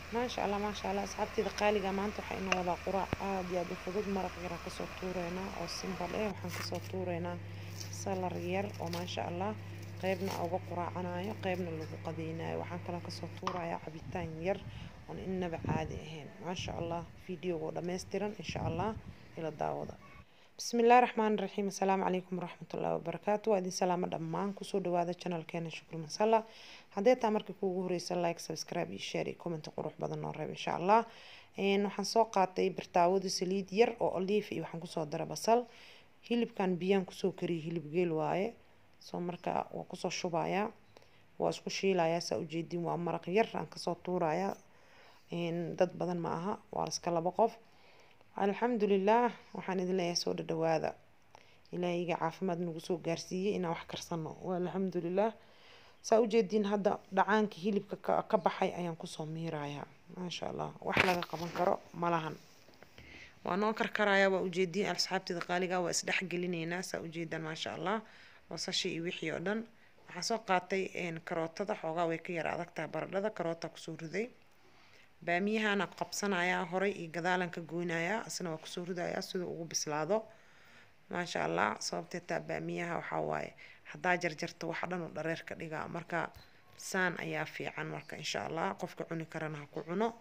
maasha allah maasha allah asxaabteyda qaaliga maanta waxaa inoo wadaa quraac aad iyo aad u fudud maraq yar aan kasoo tuureynaa oo simbal eh waxaan kasoo tuureynaa salar yar oo maasha allah qeybna uga quraacanayo qeybna lagu qadeynayo waxaan kaloo kasoo tuurayaa cabitaan yar oon innaba caadi ahayn maasha allah videogo dhammaystiran insha allah ila daawada بسم الله الرحمن الرحيم السلام عليكم ورحمة الله وبركاته وأدين سلامة دمان كسو دوادا channel كينا شكر مسلا هدي تامرك كوغو هريسا لايك سبسكرايب شير كومنت قروح بدن نوريب إن شاء الله إن وحن سو قاتي برتاود سليد ير أو أليف إي وحن كسو دara بصل هيلب كان بيان كسو كري هيلب جيل واي سو مركا وكسو شبايا واسكو شيلايا سا ujeedin waa maraq yar aan kasoo tuuraya dad badan ma aha waa iska laba qof alxamdulilaah waxaan idin leeyahay soo dhadhawaada ilaahayga caafimaad nagu soo gaarsiiyey inaan wax karsano alxamdulilaah saa ujeediin hadda dhacaanka hilibka ka baxay ayaan kusoo miirayaa maasha allah wax laga qaban karo malahan waa noo karkarayaa waa ujeediin asxaabteeda qaaliga waa isdhexgelineynaa saa ujeedaan maasha allah basashii iyo wixii oo dhan waxaan soo qaatay karootada xoogaa way ka yara adagtaha baradhada karoota kusoo riday baamiyahana qabsanayaa horay iyo gadaalan ka goynayaa isna waa kusoo ridayaa siduu ugu bislaado maasha allah sababtee taa baamiyaha waxaa waaye haddaa jarjarto wax dhan oo dhareer ka dhigaa marka saan ayaa fiican marka insha allah qofka cuni karana ha ku cuno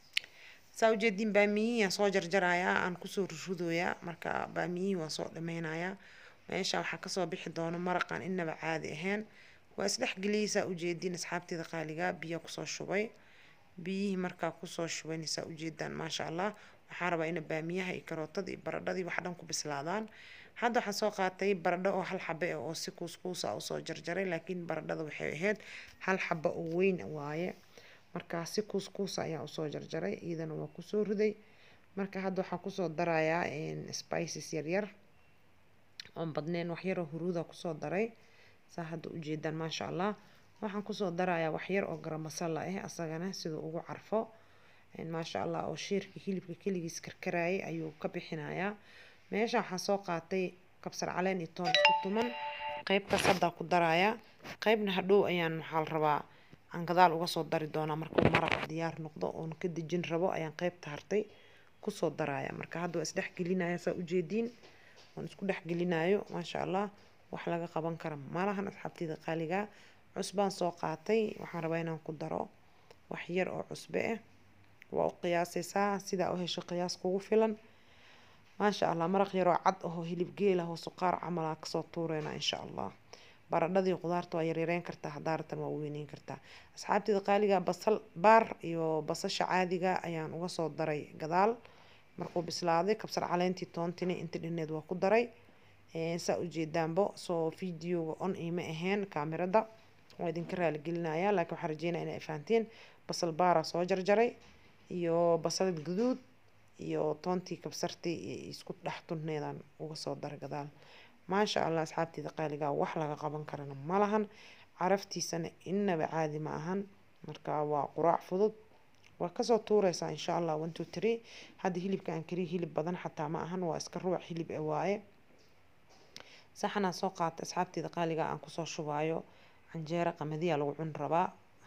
saa ujeediin baamiyihii soo jarjarayaa aan kusoo rurudooyaa marka baamiyihii waan soo dhameynayaa meesha waxaa kasoo bixi doono maraqan inaba caadi ahayn waa isdhexgeliyey saa ujeediin asxaabteeda qaaliga biyo kusoo shubay biyihii markaa kusoo shubanaysaa ujeedaan maasha allah waxaa rabaa ina baamiyaha iyo karootadii iyo baradhadii wax dhan ku bislaadaan hadda waxaan soo qaatay baradho oo hal xabe oo si kuuskuusa usoo jarjaray laakiin baradhada waxay ahayd hal xaba oo weyn waaye markaa si kuuskuusa ayaa usoo jarjaray iyadana waa kusoo riday marka hadda waxaa kusoo darayaa spices yaryar oon badneen waxyaroo huruuda kusoo daray saa hadda ujeedaan maasha allah waxaan kusoo darayaa waxyar oo garam masala ah asagana siduu ugu carfo maasha allah oo shiirka hilibka keligiis karkarayay ayuu ka bixinayaa meesha waxaan soo qaatay kabsar caleen iyo toon isku tuman qeybtaas haddaa ku darayaa qeybna hadhow ayaan waxaa la rabaa aan gadaal uga soo dari doonaa markuu maraq diyaar noqdo oon ka dejin rabo ayaan qeybta hartay kusoo daraya marka hadda waa isdhexgelinaya saa ujeediin oon isku dhexgelinayo maasha allah wax laga qaban kara malahan asxaabteyda qaaliga cusbaan soo qaatay waxaan rabaa inaan ku daro wax yar oo cusbe ah waa u qiyaasaysaa sidaa u hesho qiyaas kugu filan maasha allah maraq yaroo cad ahoo hilib geel ah oo suqaar camal aa kasoo tuureyna insha allah baradhadii qudaarta waa yaryareyn kartaa hadaaratan waa weyneyn kartaa asxaabteeda qaaliga basal baar iyo basasha caadiga ayaan uga soo daray gadaal markuu bislaaday kabsar caleentii toontini inta dhineed waa ku daray saa ujeedaanbo soo videoga on ima ahayn kaamirada waa idinka raaligelinaya laakiin waxaan rajeynaya inay fahanteen basal baara soo jarjaray iyo basal guduud iyo toontii kabsartii isku dhex tunneedaan uga soo daray gadaal maasha allah asxaabteeda qaaligaa wax laga qaban karana ma lahan caraftiisana inaba caadi ma ahan marka waa quraac fudud waa kasoo tuureysaa insha allah one two three hadda hilibka aan kariya hilib badan xataa ma ahan waa iska ruuc hilib e waaye saxanaa soo qaata asxaabteeda qaaliga aan kusoo shubaayo canjeero qamadiya lagu cun rabaa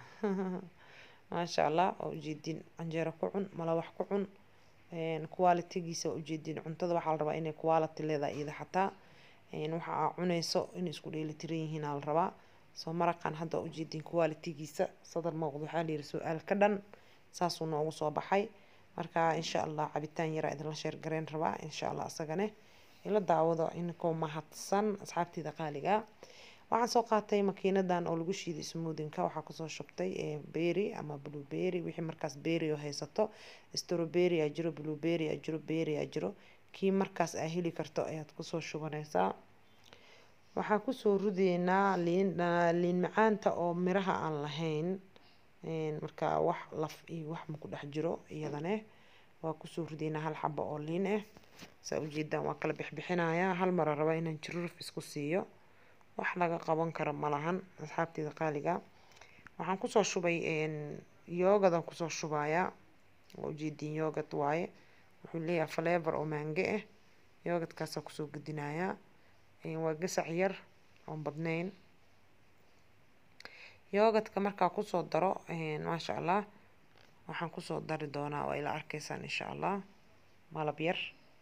maasha allah waa ujeediin canjeero ku cun malawax ku cun qualitigiisa waa ujeediin cuntada waxaa la rabaa inay quality leedahay iyada xataa waxa aa cuneyso inay isku dheelitiran yihiin aa la rabaa soo maraqan hadda waa ujeediin qualitigiisa sadar muuqda waxaa layiri su-aal ka dhan saasuu noogu soo baxay marka insha allah cabitaan yaraa idinla sheergareyn rabaa insha allah isagane ila daawado inkoo mahadsan asxaabteeda qaaliga waxaan soo qaatay makiinadan oo lagu shiiday smoothinka waxaa kusoo shubtay berry ama blueberry wixii markaas berry oo haysato strawberry aa jiro blueberry aa jiro berry aa jiro kii markaas aa heli karto ayaad kusoo shubanaysaa waxaa kusoo rideynaa liin liin macaanta oo miraha aan lahayn marka wax laf iyo wax maku dhex jiro iyadane waa kusoo rideynaa hal xabo oo liin ah saa ujeedaan waa kala bixbixinayaa hal mara raba inaan jiruruf isku siiyo wax laga qaban karo malahan asxaabteeda qaaliga waxaan kusoo shubay yoogadan kusoo shubayaa waa ujeediin yoogad waaye wuxuu leeyahay falever oo maange ah yoogadkaasaa kusoo gedinayaa waa gasac yar oon badnayn yoogadka markaa kusoo daro maasha allah waxaan kusoo dari doonaa waa ila arkaysaan insha allah malab yar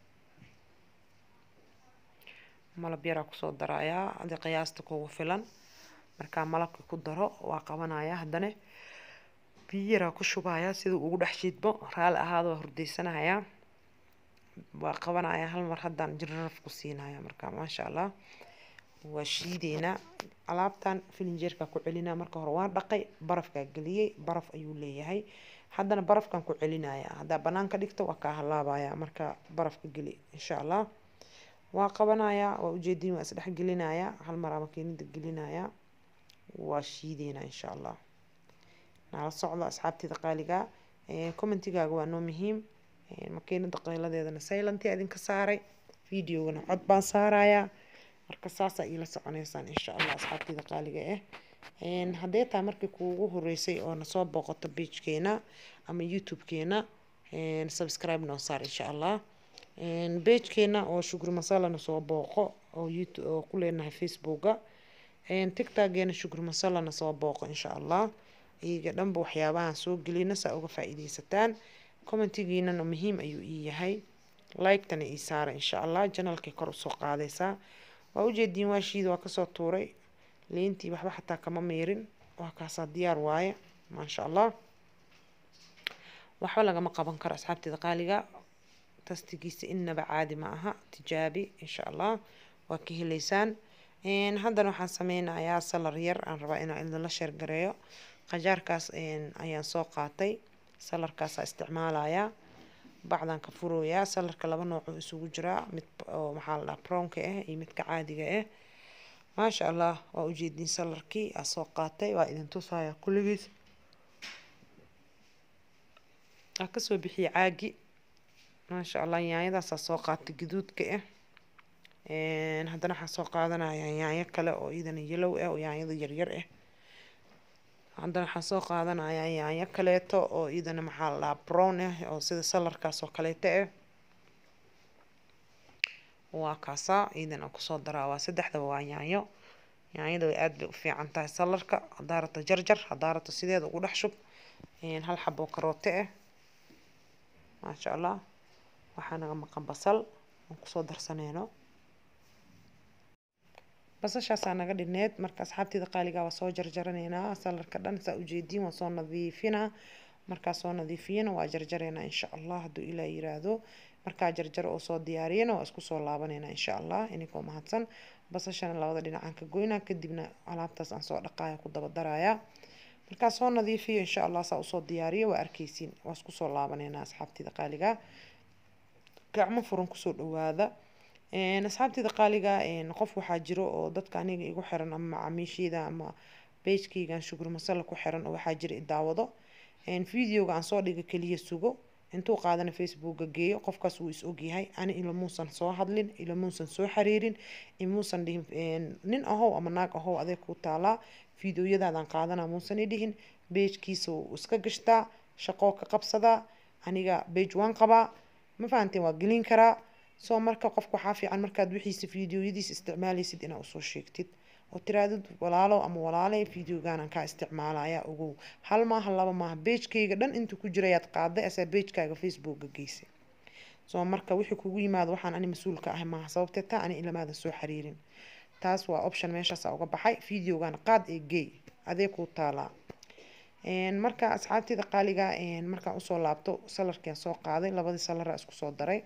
malab yaraa kusoo darayaa adi qiyaasta kugu filan markaa malabka ku daro waa qabanaya haddana biyo yaraa ku shubayaa sida ugu dhex shiidmo raali ahaada waa hurdaysanayaa waa qabanaya hal mar haddaan jiraraf ku siinaya marka maasha allah waa shiideynaa alaabtan filinjeerka ku celinaa marka hore waan dhaqay barafkaa geliyey baraf ayuu leeyahay haddana barafkan ku celinaya haddaa banaanka dhigto waa kaa halaabaya marka barafka geli insha allah waa qabanaya waa ujeedin waa isdhex gelinaya hal maraa makiinada gelinaya waa shiideynaa insha allah nala socdo asxaabteeda qaaliga commentigaaga waa noo muhiim makiinada qayladeedana silent idinka saaray videogana cod baan saarayaa marka saasaa iila soconeysaan insha allah asxaabteeda qaaliga ah haddee taa markii kuugu horeysay oo nasoo booqato pagekeena ama youtube-keena subscribe noo saar insha allah pagekeena oo shukri masalana soo booqo oo youtube oo ku leenahay facebooka tictokeena shukri masalana soo booqo insha allah iyaga dhanba waxyaabahan soo gelina saa uga faa-iideysataan commentigiinana muhiim ayuu ii yahay like-tana ii saara insha allah janalkay kor usoo qaadaysaa waa ujeediin waa shiida waa kasoo tuuray leentii waxba xataa kama meerin waa kaasaa diyaar waaye maasha allah waxba lagama qaban karo asxaabteeda qaaliga tastigiisa inaba caadi ma aha tijaabi insha allah waa ka heleysaan haddana waxaan sameynayaa salar yar aan rabaa inaan idinla sheergareeyo qajaarkaas ayaan soo qaatay salarkaasaa isticmaalayaa bacdan ka furooyaa salarka laba noocoo isugu jiraa mid oo maxaa la dhaha brownka ah iyo midka caadiga ah maasha allah waa ujeediin salarkii aa soo qaatay waa idin tusaya kulligiis aa kasoo bixiyay caagi maasha allah yaanyadaasaa soo qaatay gaduudka ah haddana waxaa soo qaadanaya yaanyo kale oo iyadana yellow ah oo yaanyada yaryar ah haddana waxaan soo qaadanayaa yaanyo kaleeto oo iyadana maxaa la dhahaa brown ah oo sida salarkaas oo kaleeto ah waa kaasaa iyadana kusoo daraa waa saddexdaba waa yaanyo yaanyada way aada bay u fiican tahay salarka haddaa rabto jarjar haddaa rabto sideeda ugu dhex shub hal xabo karoote ah maasha allah waxaa naga maqan basal aan kusoo darsaneyno basashaasaa naga dhineed marka asxaabteeda qaaligaa waa soo jarjaraneynaa salarka dhan saa ujeediin waa soo nadiifinaa markaa soo nadiifiyana waa jarjareynaa insha allah hadduu ilaa yiraahdo markaa jarjaro oo soo diyaariyana waa isku soo laabaneynaa insha allah ininkoo mahadsan basashana labada dhinacaan ka goynaa kadibna alaabtaas aan soo dhaqaaya ku daba darayaa markaa soo nadiifiyo insha allah saa usoo diyaariyo waa arkeysiin waa isku soo laabaneynaa asxaabteeda qaaligaa gacmo furan kusoo dhawaada asxaabteeda qaaliga qof waxaa jiro oo dadka aniga igu xiran ama macaamiisheyda ama beejkaygan shukri masala ku xiran oo waxaa jira idaawado videoga aan soo dhiga keliya sugo intuu qaadana facebooka geeyo qofkaas wuu is ogyahay ani ilamuusan soo hadlin ilamuusan soo xiriirin imuusan dhihin nin ahow ama naag ahow adeeg ku taalaa videoyadaadan qaadana muusan idhihin beejkiisa wuu iska gashtaa shaqoo ka qabsadaa aniga beej waan qabaa ma fahanteen waa gelin karaa soo marka qofka waxaa fiican markaad wixiisa videoyadiisa isticmaalaysid inaa usoo sheegtid oo tiraadid walaalo ama walaale videoganan kaa isticmaalaya ogow hal maaha laba maaha beejkayga dhan inta ku jirayaad qaaday asaa beejkaaga facebooka geysay soo marka wixii kugu yimaado waxaan ani mas-uulka ahay maaha sababtee taa ani ilamaadan soo xiriirin taas waa option meeshaasa uga baxay videogan qaad ee geey adee kuu taalaa marka asxaabteeda qaaliga markaan usoo laabto salarkian soo qaaday labadii salara isku soo daray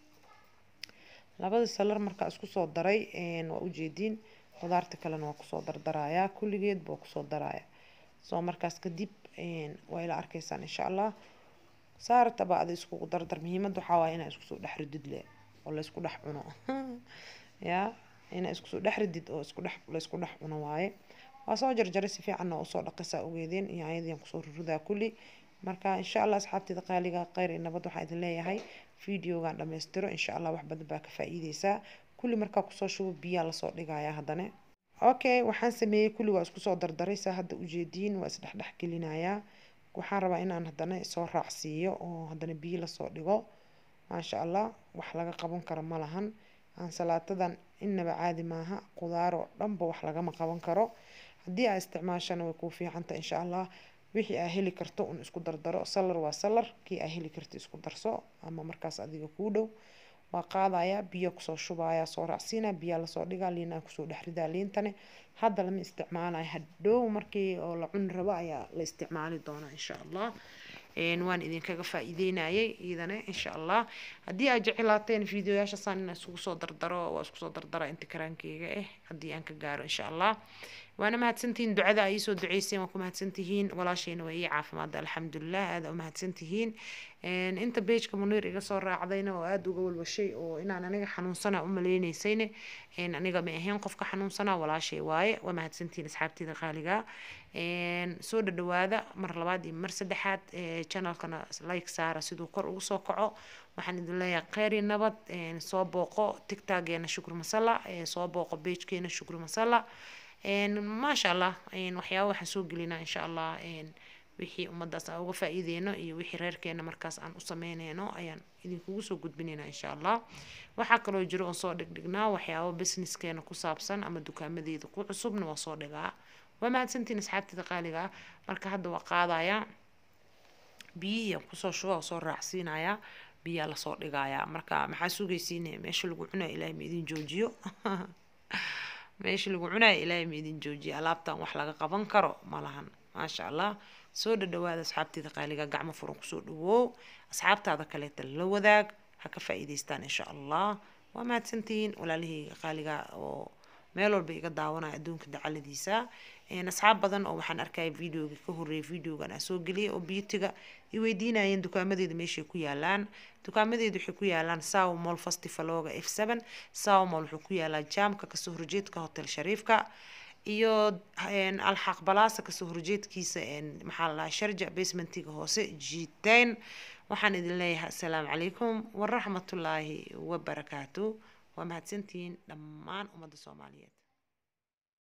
labadii salar markaa isku soo daray waa ujeediin qudaarta kalena waa kusoo dardarayaa kulligeed baa kusoo daraya soo markaas kadib waa ila arkaysaan insha allah saartaba ada iskugu dardar muhiimada waxaa waaya inaa iskusoo dhex ridid le oo laysku dhex cuno ya inaa iskusoo dhex ridid oo isku dhex laysku dhex cuno waaye waa soo jarjaray si fiicanna usoo dhaqaysaa ogeedeen yaanyadiian kusoo rurudaa kulli marka insha allah asxaabteeda qaaliga kheyr iyo nabad waxaa idin leeyahay videogan dhammaystiro insha allah wax badan baa ka faa-iideysaa kulli markaa kusoo shubo biyaa lasoo dhigaya haddana okay waxaan sameeyey kulli waa isku soo dardaray saa hadda ujeediin waa isdhexdhex gelinayaa waxaan rabaa inaan haddana soo raacsiiyo oo haddana biyo lasoo dhigo maasha allah wax laga qaban karo ma lahan ansalaatadan inaba caadi maaha qudaar oo dhanba wax lagama qaban karo haddii aa isticmaashana way kuu fiicanta insha allah wixii aa heli karto un isku dardaro salar waa salar kii aa heli karto isku darso ama markaas adiga kuu dhow waa qaadaya biyo kusoo shubaya soo raacsiina biyaa lasoo dhigaa liinaa kusoo dhex ridaa liintane hadda lama isticmaalayo hadhow markii oo la cuni rabo ayaa la isticmaali doonaa insha allah waan idinkaga faa-iideynayay iidane insha allah haddii aad jeclaateen videoyaashasaan inaan isugu soo dardaro waa isku soo dardara inta karaankeyga ah haddii aan ka gaaro insha allah waana mahadsantihiin ducada ay iisoo duceyseen waa ku mahadsantihiin walaashayna waa ii caafimaada alxamdulilah aada u mahadsantihiin inta beejka muniir iga soo raacdayna oo aada uga walwashay oo inaan aniga xanuunsana u maleyneysayne aniga ma ahayn qofka xanuunsana walaashay waaye waa mahadsantihiin asxaabteyda qaaliga soo dhadhawaada mar labaad iyo mar saddexaad channelkana like saara siduu kor ugu soo kaco waxaan idin leeyahay kheyr iyo nabad soo booqo tigtageena shukri masala soo booqo beejkeena shukri masala maasha allah waxyaaba waxaan soo gelinaa insha allah wixii ummadaas aan uga faa-iideyno iyo wixii reerkeena markaas aan u sameyneyno ayaan idinkugu soo gudbinaynaa insha allah waxaa kaloo jiro oon soo dhigdhignaa waxyaaba businesskeena ku saabsan ama dukaamadeeda ku cusubna waa soo dhigaa waa mahadsantiin asxaabteeda qaaliga ah marka hadda waa qaadaya biyihii kusoo shuba soo raacsiinaya biyaa lasoo dhigaya marka maxaa sugaysiine meesha lagu cunaya ilaahay ma idin joojiyo meesha lagu cunaya ilaahay ma idin joojiyo alaabtan wax laga qaban karo ma lahan maasha allah soo dhadhawaada asxaabteeda qaaliga gacmo furan kusoo dhawoow asxaabtaada kaleeta la wadaag ha ka faa-iideystaan insha allah waa mahadsantihiin walaalahayga qaaliga oo meel walba iga daawanaya adduunka dacaladiisa asxaab badan oo waxaan arkaya videoga ka horeeyay videogan aan soo geliyay oo beautyga i weydiinayeen dukaamadeeda meeshay ku yaalaan dukaamadeeda waxay ku yaalaan sow mall festivaloga f seven sow mall wuxuu ku yaalaa jaamka kasoo horjeedka hotel shariifka iyo alxaq balaasa kasoo horjeedkiisa maxaa la dhahaa sharja basementiga hoose jiiteen waxaan idin leeyahay assalaamu calaykum waraxmatullaahi wabarakaatu waa mahadsantihiin dhammaan ummadda soomaaliyeed